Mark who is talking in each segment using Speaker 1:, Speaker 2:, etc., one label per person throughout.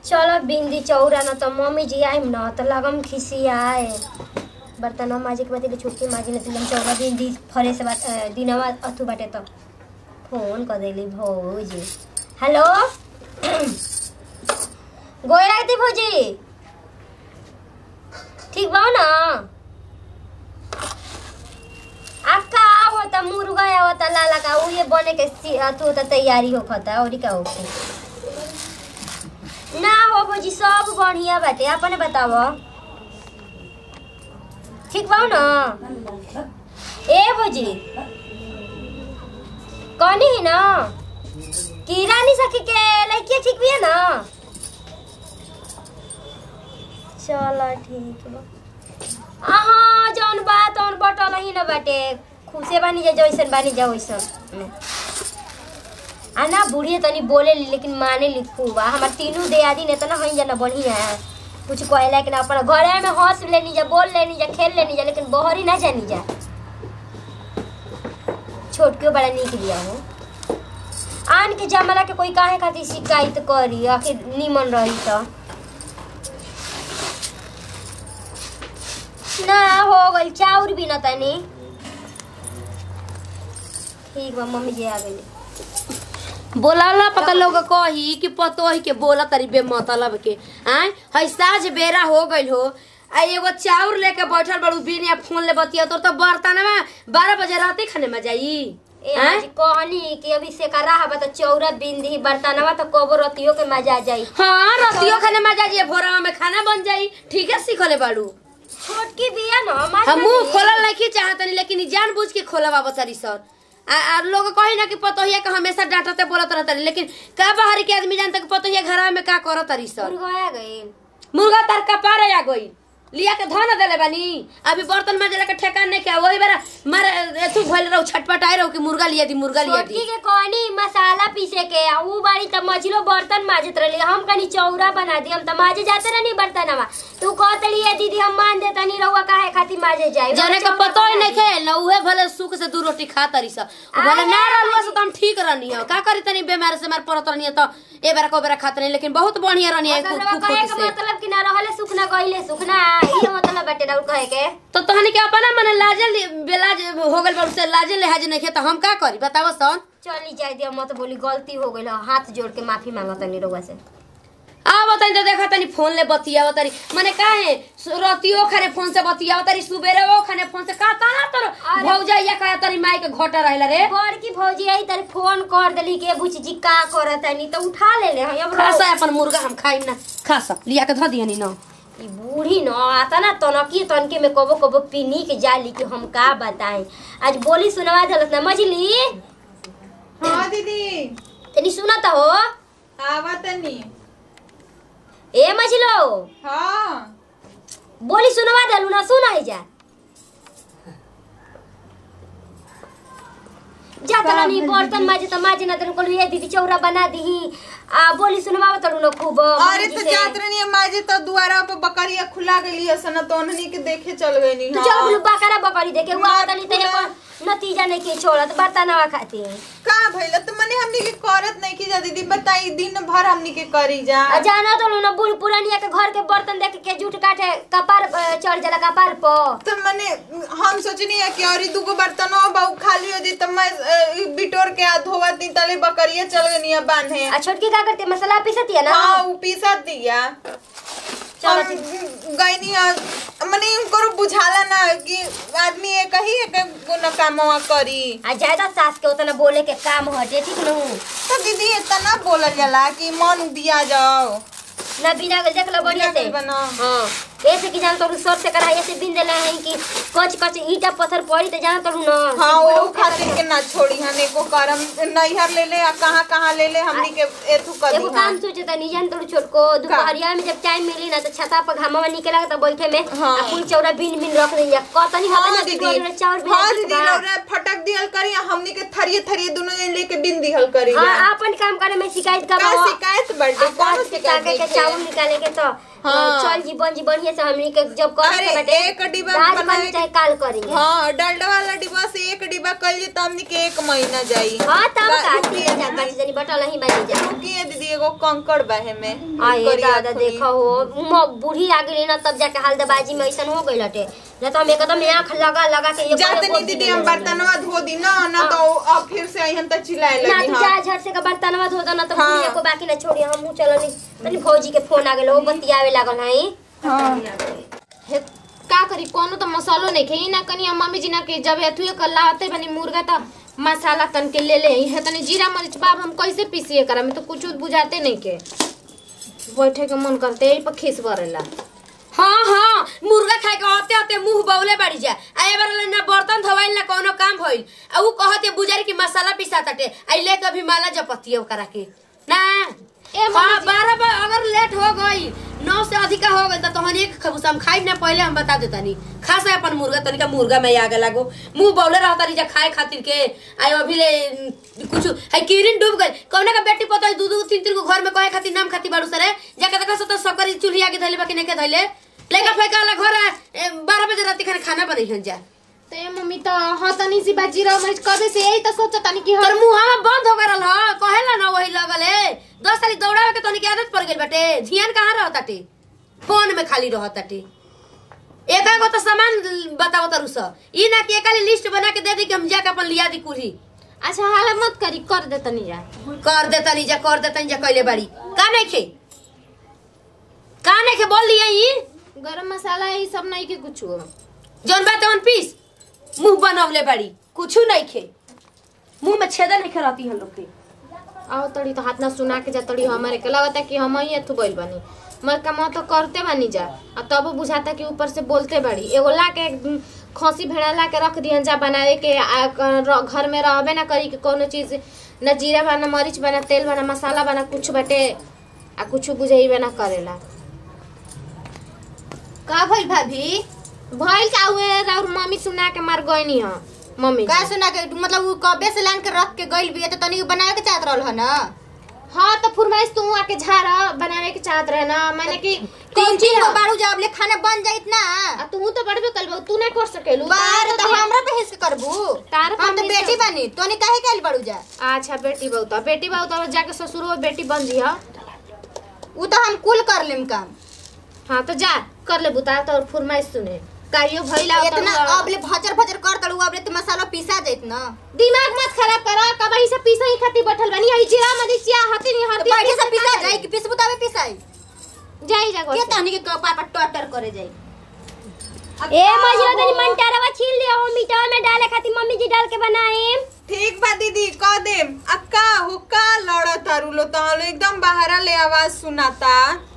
Speaker 1: चलो बिंदी चौरा न तो मम्मी जी आइम न तो लगम खिसियाए बर्तन माजे के बाती छुट्टी माजी न तुम चौरा बिंदी फरे से बात अ, दिनवा अथु बाटे तो फोन कर देली भौजी हेलो गोय राखती भौजी ठीक बा ना अक्का आवता मुर्गा आवता लाला का उहे बने के सी- अथु होता तैयारी होखता और का होखे ना हो भौजी सब बढ़िया बाटे अपने बताव ठीक बा ना ए भौजी कौनी है ना की रानी सखी के लड़की ठीक भी है ना चलो ठीक बा अहाँ जौन बात तौन बटल ही न बाटे खुशे बानी जा जैसन बानी जा वैसन आ ना बुढ़िए तनी बोले ली लेकिन माने ली खूब आ हमार तीनों दियादी ने तो ना हई जाना बढ़िया है कुछ कहला कि ना अपन घरे में हंस लेनी जा बोल लेनी जा खेल लेनी जा लेकिन बहरी ना जानी जा छोटकियो बड़ा निक लिया हो आन के जमाना के कोई काहे खातिर शिकायत करी आखिर निमन रही तो ना हो गई चाउर भी ना तनी ठीक बा मम्मी जी आ गई
Speaker 2: बोलाला पता लोग कही कि पतोही के बोला तरी बे मतलब के आय हई साज बेरा हो गइल हो आ एगो चाउर लेके बैठल बड़ू बिन या फोन ले बतिया तोर तो बर्तन में बारह बजे राते खाने में जाई
Speaker 1: ए
Speaker 2: आय?
Speaker 1: आज कहनी कि अभी से करा हवा तो चौरा बिंदी बर्तनवा तो कबो रतियो के मजा जाई
Speaker 2: हाँ रतियो खाने में जाइए भोरवा में खाना बन जाई ठीक है सीखले बाड़ू
Speaker 1: छोटकी बिया न मार
Speaker 2: हम मुंह खोलल नहीं चाहतनी लेकिन ई जानबूझ के खोलवा बचारी सर आ, आ लोग कही ना कि पतोहिया के हमेशा डांटते बोलत रहतनी लेकिन का बाहर के आदमी जानता कि पतोहिया घर में का करत रही सर
Speaker 1: मुर्गा गई
Speaker 2: मुर्गा तार कपारे आ गई लिया के धन देले बानी अभी बर्तन में के ठेकान नहीं किया वही बेरा मारे एथु भइल रहू छटपटाए रहू कि मुर्गा लिया दी मुर्गा लिया
Speaker 1: छोटकी
Speaker 2: दी
Speaker 1: के कहनी मसाला पीसे के आ ऊ बाड़ी त मछलो बर्तन माजत रहली हम कनी चौरा बना दी हम त माजे जाते रहनी बर्तनवा तू कहतली ए दीदी हम मान देता नहीं रहुआ काहे खातिर माजे जाए
Speaker 2: जने का पतो ही नहीं खेल ना उहे भले सुख से दू रोटी खा तरी सा उ भले ना रहलुआ से तो हम ठीक रहनी हो का करी तनी बीमार से मार परत रहनी तो ए बेरा को बेरा खात नहीं लेकिन बहुत बढ़िया रहनी है
Speaker 1: मतलब
Speaker 2: खूब
Speaker 1: कहे
Speaker 2: खूब
Speaker 1: के
Speaker 2: से
Speaker 1: मतलब कि ना रहले सुख ना गइले सुख ना ये मतलब बाटे राउर कहे के
Speaker 2: तो तहनी के अपना मन लाजल बेलाज हो गइल बड़ से लाजल लेहाज नहीं खे तो हम का करी बताव सन
Speaker 1: चली जाए दिया मत बोली गलती हो गइल हाथ जोड़ के माफी मांगत नहीं रहुआ से
Speaker 2: आ बताई तो देखा तनी फोन ले बतिया तरी माने काहे सु- रतियो खाने फोन से बतिया तरी सुबेरे वो खाने फोन से का ता ना तोर
Speaker 1: अरे-
Speaker 2: भौजाइया का तरी माई के घोटा रहला रे
Speaker 1: बड़की भौजी आई तारी फोन कर देली के बुची जी का करत है तो उठा ले ले हम अब
Speaker 2: खासा अपन मुर्गा हम खाई ना खासा लिया के ध दियनी ना
Speaker 1: ई बूढ़ी न आता ना तनकी तनके में कबो कबो पीनी के जाली कि हम का बताएं आज बोली सुनवा देलत ना मजली
Speaker 3: हाँ दीदी
Speaker 1: तनी सुनत हो
Speaker 3: आवा तनी
Speaker 1: ए मजलो
Speaker 3: हाँ
Speaker 1: बोली सुनवा देलू ना सुनाई जा जा
Speaker 3: का
Speaker 1: तनी
Speaker 3: बोली
Speaker 1: बर्तन माजे त माजे ना तनी कोल ये दीदी चौरा बना दीही आ बोली सुनवा तलू ना खूब
Speaker 3: अरे
Speaker 1: मम्मी
Speaker 3: तो
Speaker 1: जी से।
Speaker 3: जात रही माजे तो दुआरा पे बकरिया खुला गई है सना तो उन्हनी के देखे चल गई
Speaker 1: तू चल बोलू बकरा बकरी देखे हुआ तनी तनी को नतीजा नहीं के छोड़त बर्तनवा खाती
Speaker 3: का भइल तो मने हमनी के करत नहीं की जा दीदी बताई दिन भर हमनी के करी जा
Speaker 1: आ जाना तो लो ना बूढ़ पुरानिया के घर के बर्तन देख के जूठ काटे कपार अ, चढ़ जाला कपार पर
Speaker 3: तो मने हम सोचनी है कि और ई दूगो बर्तन हो बहु खाली हो जाई तो मैं अ, ई बिटोर के आ धोवत नी तले बकरिया चल गई है बांधे
Speaker 1: आ छोटकी का करती है? मसाला पीसती है ना
Speaker 3: हाँ ऊ पीसा दिया
Speaker 1: चलो
Speaker 3: हम गईनी आ- मने इनको बुझाला ना कि आदमी एक ही एक गुना कामवा करी
Speaker 1: आ ज्यादा सास के उतना बोले के काम हटे ठीक न
Speaker 3: तो दीदी इतना बोलल जाला कि मन बिया जाओ
Speaker 1: ना बिना गल देख लो बढ़िया से
Speaker 3: बिना गल बना।
Speaker 1: हाँ ऐसे कि जान तो सर से कढ़ाई से बिन देला है कि कच कच ईटा पत्थर पड़ी तो जान तो ना
Speaker 3: हाँ वो खातिर के ना छोड़ी हन एको करम नैहर ले ले आ कहाँ कहाँ ले ले हमनी के एथु कर
Speaker 1: एगो काम सोचे त नहीं जान तो छोट को दोपहरिया में जब टाइम मिली ना तो छता पर घामा निकला तो बैठे में
Speaker 3: हाँ।
Speaker 1: आ कुल चौरा बिन बिन रख देंगे कतनी
Speaker 3: हाँ
Speaker 1: होता ना
Speaker 3: दीदी
Speaker 1: दीदी चावल बिन
Speaker 3: हाँ दीदी रौरा फटक दिहल करी आ हमनी के थरिये थरिये दोनों जन लेके बिन दिहल करी
Speaker 1: हाँ अपन काम करे में शिकायत का
Speaker 3: का शिकायत बर्थडे कौन शिकायत
Speaker 1: के
Speaker 3: नहीं
Speaker 1: चावल निकाले के तो
Speaker 3: हाँ।
Speaker 1: चल जी बन जी बढ़िया से हमनी के जब करे
Speaker 3: अरे,
Speaker 1: के बाटे
Speaker 3: एक डिब्बा
Speaker 1: आज
Speaker 3: बनावे
Speaker 1: बनी चाहे काल करेंगे
Speaker 3: हाँ डालडा वाला डिब्बा से एक डिब्बा कर लिए तो हमनी के एक महीना जाई
Speaker 1: हाँ तब
Speaker 3: बा-
Speaker 1: का
Speaker 3: रुकिए
Speaker 1: तीन हजार पाँच जनी बटल नहीं बनी जा
Speaker 3: रुकिए दीदी एगो कंकड़ बाहे में
Speaker 1: आए
Speaker 3: करिया
Speaker 1: दादा
Speaker 3: खुली।
Speaker 1: देखो हो म- बूढ़ी आ गई ना तब जाके हल्दबाजी में ऐसा हो गई हटे न तो हम एकदम आँख लगा लगा के ये
Speaker 3: जाते
Speaker 1: करे
Speaker 3: नहीं दीदी हम बर्तनवा धो दी ना ना तो अब फिर से अहन तक चिल्लाए
Speaker 1: ना
Speaker 3: लगी
Speaker 1: तू
Speaker 3: हाँ
Speaker 1: जा झट से का बर्तनवा धो दो ना तो
Speaker 3: हाँ।
Speaker 1: बुढ़िया को बाकी ना छोड़ी हम चलनी तनी भौजी के फोन आ गेल वो बतियावे लागल हई
Speaker 4: हे, का करी कोनो तो मसालो नहीं खे ना कनी हम मम्मी जी ना के जब एथुए कर लाते बनी मुर्गा तो मसाला तन के ले ले है तनी जीरा मरीच बाब हम कैसे पीसिए करा में तो कुछ बुझाते नहीं के बैठे के मन करते यही पर खीस बरेला
Speaker 2: हाँ हाँ मुर्गा खाए के आते आते मुंह बौले बाड़ी जा आ ए बार ना बर्तन धोवाइल ना कोनो काम भइल आ ऊ कहते बुजारी की मसाला पिसा ताटे आई ले कभी माला जपतियो करा के ना
Speaker 4: ए,
Speaker 2: ए
Speaker 4: मम्मी
Speaker 2: हाँ
Speaker 4: जी।
Speaker 2: बारह बार अगर लेट हो गई नौ से अधिका हो गई तो हम एक खबूस हम खाई ना पहले हम बता देता नहीं खास है अपन मुर्गा तनिका मुर्गा में आगे लागो मुंह बौले रहता रही जा खाए खातिर के आई अभी ले कुछ है किरिन डूब गई कौन का बेटी पता है दू दू तीन तीन को घर में कहे खातिर नाम खातिर बाड़ू सरे जाके देखा तो सकरी चूल्ही आगे धैले बाकी नहीं के धैले लेका फेंका वाला घर है ए, बारह बजे रात खाने खाना बनी हन जा
Speaker 4: तो ये मम्मी तो हाँ तनी सी बात जीरा मरीच कबे से यही तो सोचा तनी कि
Speaker 2: तोर
Speaker 4: हर
Speaker 2: मुंह हवा बंद हो गरल ह कहेला ना वही लगल है दस साल दौड़ावे के तोनी के आदत पड़ गेल बाटे ध्यान कहाँ रहताटे फोन में खाली रहताटे एक गो तो सामान बताओ तरु स ई ना कि एकाली लिस्ट बना के दे दी कि हम जाके अपन लिया दी कुली
Speaker 4: अच्छा हाला मत करी कर दे तनी जा
Speaker 2: कर दे तनी जा कर दे तनी जा कइले बाड़ी का नहीं खे का नहीं खे बोल दिया ई
Speaker 4: गरम मसाला ये सब नहीं के कुछ
Speaker 2: जौन बात तवन पीस मुंह बनवले बाड़ी कुछ नहीं खे मुंह में छेदा नहीं रहती हम लोग के
Speaker 4: आओ तड़ी तो हाथ ना सुना के जा तड़ी हमारे के लगता कि हम ही एथु गइल बानी मर कमा तो करते बानी जा आ तब बुझाता कि ऊपर से बोलते बाड़ी एगो ला के उम, खसी भेड़ा ला के रख दिहन जा बनावे के आ, क- र- घर में रहबे ना करी के कोनो चीज न जीरा बना मरीच बना तेल बना मसाला बना कुछ बटे आ कुछ बुझेबे ना करेला
Speaker 5: का भइल भाभी
Speaker 4: भइल का हुए और मम्मी सुना के मार गइनी ह मम्मी
Speaker 5: का
Speaker 4: जी।
Speaker 5: सुना के मतलब उ कबे से लान के रख के गइल बिया तो तनी बनावे के चाहत रहल ह ना
Speaker 4: हाँ तो फुरमाइश तू आके झारा बनावे के चाहत रहे ना मैंने कि
Speaker 5: तीन तीन गो बारू जब ले खाना बन जाइत ना
Speaker 4: आ तू तो बड़बे कल तू नहीं कर सकेलू
Speaker 5: बार
Speaker 4: तार
Speaker 5: तो
Speaker 4: तो
Speaker 5: हमरा पे हिस के करबू
Speaker 4: तार पे
Speaker 5: हम तो
Speaker 4: हिस
Speaker 5: बेटी
Speaker 4: कर-
Speaker 5: बनी तोनी काहे के आइल बारू जा
Speaker 4: अच्छा बेटी बहुता बेटी बहुता जाके ससुरो बेटी बन जी हाँ
Speaker 5: उ तो हम कुल कर लेम काम
Speaker 4: हाँ तो जा कर ले बुता तो फुरमाइश सुने कारियो भइला
Speaker 5: इतना अब ले भचर भचर कर तड़ू अब ले तो मसाला पीसा जाइत ना
Speaker 4: दिमाग मत खराब करा कबही से पीसा ही खाती बैठल बनी आई जीरा मरीचिया हती नहीं
Speaker 5: तो
Speaker 4: हती
Speaker 5: बैठे से पीसा जाई कि पीसबू तबे पीसाई
Speaker 4: जाई जा
Speaker 5: के तहनी के कपार पर टटर करे जाई
Speaker 1: ए मजरा तनी मंटारवा छील ले हो मीठा में डाले खातिर मम्मी जी डाल के बनाए
Speaker 3: ठीक बा दीदी कह दे अक्का हुक्का लड़ा तारू लो तो एकदम बाहरा ले आवाज सुनाता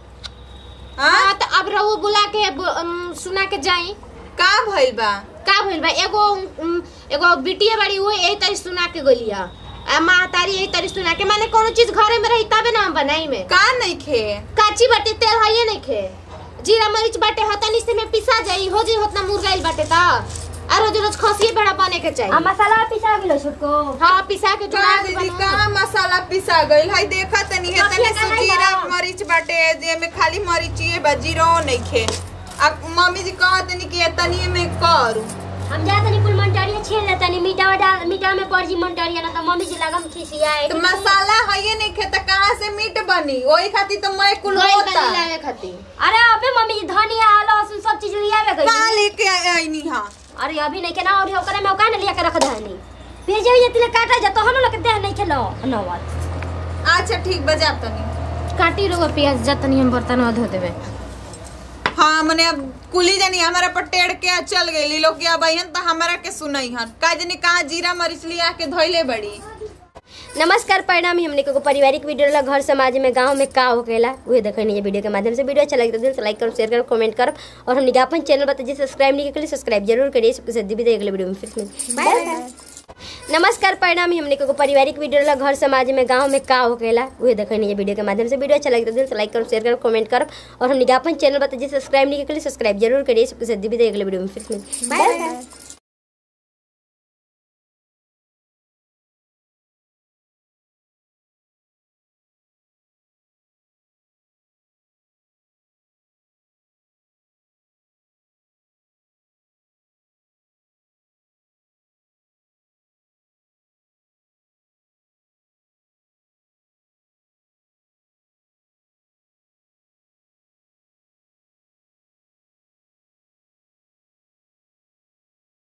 Speaker 3: हाँ
Speaker 4: हाँ तो अब रहो बुला के ब- अम, सुना के जाई
Speaker 3: का भइल बा
Speaker 4: का भइल बा एगो उम, एगो बिटिया बड़ी हुई यही तरी सुना के गोलिया आ माँ तारी यही तरी सुना के माने कोनो चीज घरे में रही तबे ना हम बनाई में
Speaker 3: का नहीं खे
Speaker 4: काची बाटे तेल है नहीं खे जीरा मरीच बाटे हतनी से में पिसा जाई हो जी होतना मुरगाइल बाटे ता आ रोज रोज खसिए भेड़ा बने के
Speaker 1: आ
Speaker 4: चाहिए
Speaker 1: मसाला पिसा गेलो छोटको
Speaker 4: हाँ पिसा के
Speaker 3: का
Speaker 4: जुड़ा के
Speaker 3: दीदी
Speaker 4: बना
Speaker 3: का मसाला पिसा गइल है देखा तनी है तनी
Speaker 1: रखिए का नहीं
Speaker 3: जीरा
Speaker 1: बा?
Speaker 3: मरीच बाटे जे में खाली मरीचिए बा जीरो नहीं खे आ मम्मी जी कहा तनी कि तनी में करू
Speaker 1: हम जा तनी कुल मंटारिया छील ले तनी मीठा डाल मीठा में पड़ जी मंटारिया ना तो मम्मी जी लगम खिसियाए
Speaker 3: तो मसाला है ये नहीं खे तो कहाँ से मीट बनी वही खातिर तो मैं कुल
Speaker 4: गोइल
Speaker 3: होता
Speaker 4: बनी लावे खातिर
Speaker 1: अरे अबे मम्मी जी धनिया लहसुन सब चीज लिया में
Speaker 3: कहाँ
Speaker 1: गई
Speaker 3: लेके आईनी हाँ
Speaker 1: अरे अभी नहीं के ना और ओकरे में ओका ना लिया के रख दहनी भेजे ये तिले काटा जा तो हम लोग के देह नहीं खेलो नवाल
Speaker 3: अच्छा ठीक बजा तनी
Speaker 4: काटी रोगो प्याज जतनी हम बर्तन धो देवे
Speaker 3: हाँ मने अब कुली जानी हमारा पर टेढ़ के चल गई लोग के अब अहन तो हमारा के सुनई हन का जानी कहाँ जीरा मरीच लिया के धोइले बड़ी
Speaker 1: नमस्कार परिणाम हमने को पारिवारिक वीडियो ला घर समाज में गांव में का होकेला उहे देखनी है वीडियो के माध्यम से वीडियो अच्छा लगे तो दिल से लाइक करो शेयर करो कमेंट करो और हमने के अपन चैनल बताइए सब्सक्राइब नहीं किया सब्सक्राइब जरूर करिए सबके साथ भी अगले वीडियो में फिर से बाय बाय नमस्कार परिणाम हमने को पारिवारिक वीडियो ला घर समाज में गांव में का होकेला उहे देखनी है वीडियो के माध्यम से वीडियो अच्छा लगे तो दिल से लाइक करो शेयर करो कमेंट करो और हमने के अपन चैनल बताइए सब्सक्राइब नहीं किया सब्सक्राइब जरूर करिए सबके साथ भी अगले वीडियो में फिर से बाय बाय